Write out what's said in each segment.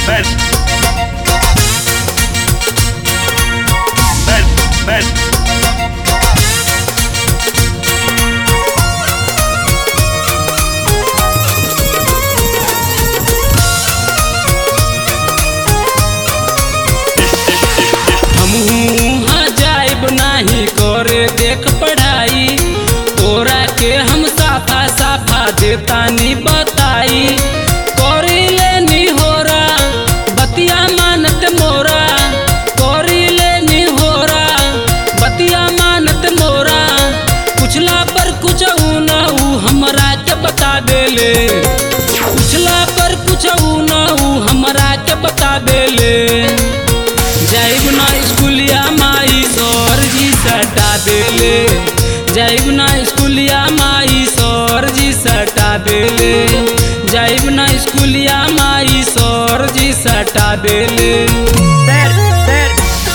Ben. Ben. Ben. हमहू जाइब नाही करे देख पढ़ाई तोरा के हम साफा साफा देतानी बताई करी लेनी होरा बतिया मानत मोरा करी लेनी होरा बतिया मानत मोरा पुछला पर कुछ न ऊ हमरा के बता देले पुछला पर कुछ न ऊ हमरा के बता देले जाइब ना स्कूलिया माई सर जी सटा देले जाइब ना स्कूलिया माई सर जी सटा देले जाइब ना स्कूलिया माई सर जी सटा देले Ben. Ben.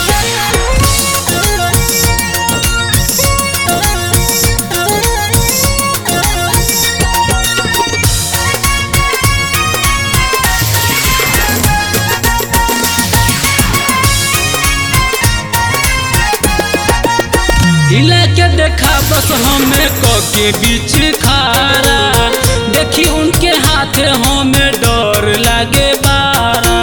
हिला के देखा बस हमें क के बीच खारा देखी उनके हाथे हमें डर लागे बारा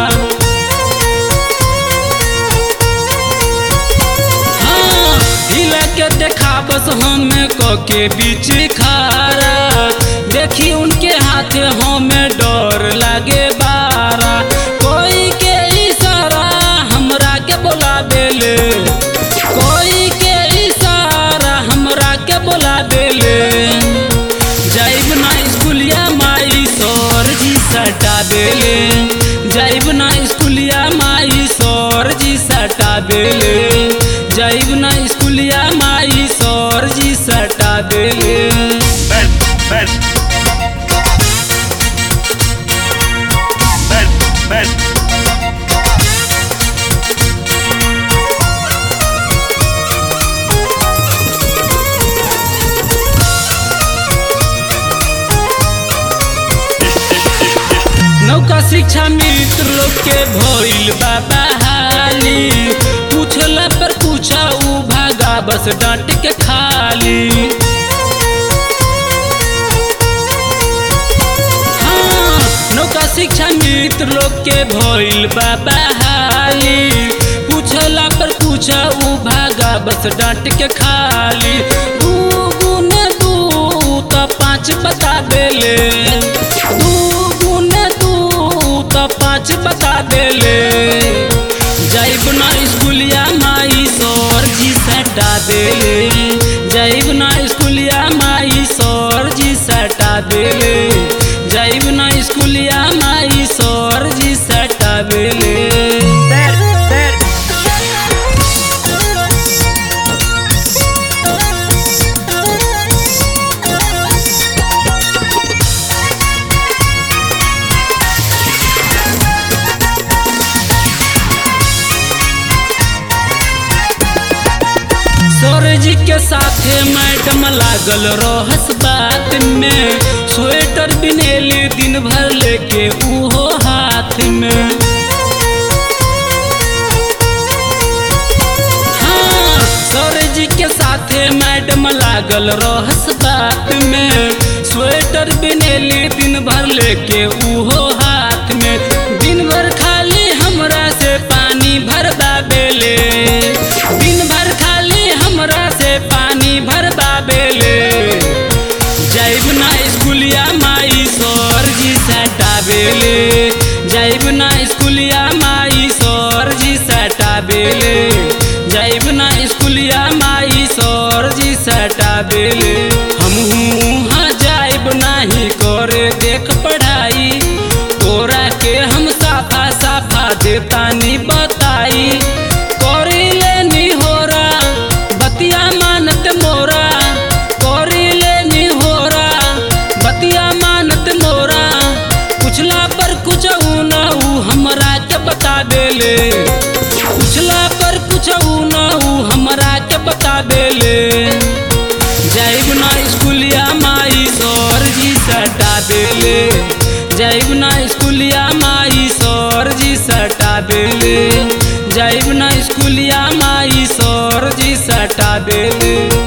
हाँ, हिला के देखा बस हमें क के बीच खारा देखी उनके हाथे हमें डर लागे बारा कोई के इशारा हमरा के बोला देले कोई के इशारा हमरा के बोला देले जाइब ना स्कूलिया माई सर जी सटा देले जाइब ना स्कूलिया माई सर जी सटा देले जाइब ना स्कूलिया माई सर जी सटा देले Ben. Ben. Ben. Ben. नौका शिक्षा मित्र लोग के भइल बाबा हाली पूछला पर पूछा उ भागा बस डांट के खाली हाँ, नौका शिक्षा मित्र लोग के भइल बाबा हाली पूछला पर पूछा उ भागा बस डांट के खाली दू गुने दू त पाँच बता देले दू गुने दू त पाँच बता देले जाइब ना स्कूलिया माई सर जी सटा देले जाइब ना स्कूलिया माई सर जी सटा देले जाइब ना स्कूलिया माई सर जी सटा देले Ben. Ben. सर जी के साथे मैडम लागल रहस बात में स्वेटर बिनेली दिन भर लेके उहो हाथ में हाँ, सर जी के साथे मैडम लागल रहस बात में स्वेटर बिनेली दिन भर लेके उहो हाथ में दिन भर खाली हमरा से पानी भरबा बेले दिन भर खाली हमरा से पानी भरबा बेले जाइब ना स्कूलिया माई सर जी सटा बेले जाइब ना स्कूलिया माई सर जी सटा बेले जाइब ना स्कूलिया माई सर जी सटा बेले हमहू जाइब नाही करे देख पढ़ाई तोरा के हम साफा साफा देतानी बताई करी लेनी होरा बतिया मानत मोरा करी लेनी होरा बतिया मानत मोरा पुछला पर कुछ न ऊ हमरा के बता देले पुछला पर कुछ न ऊ हमरा के बता देले जाइब ना स्कूलिया माई सर जी सटा देले जाइब ना स्कूलिया माई सर जी देले जाइब ना स्कूलिया माई सर जी सटा देले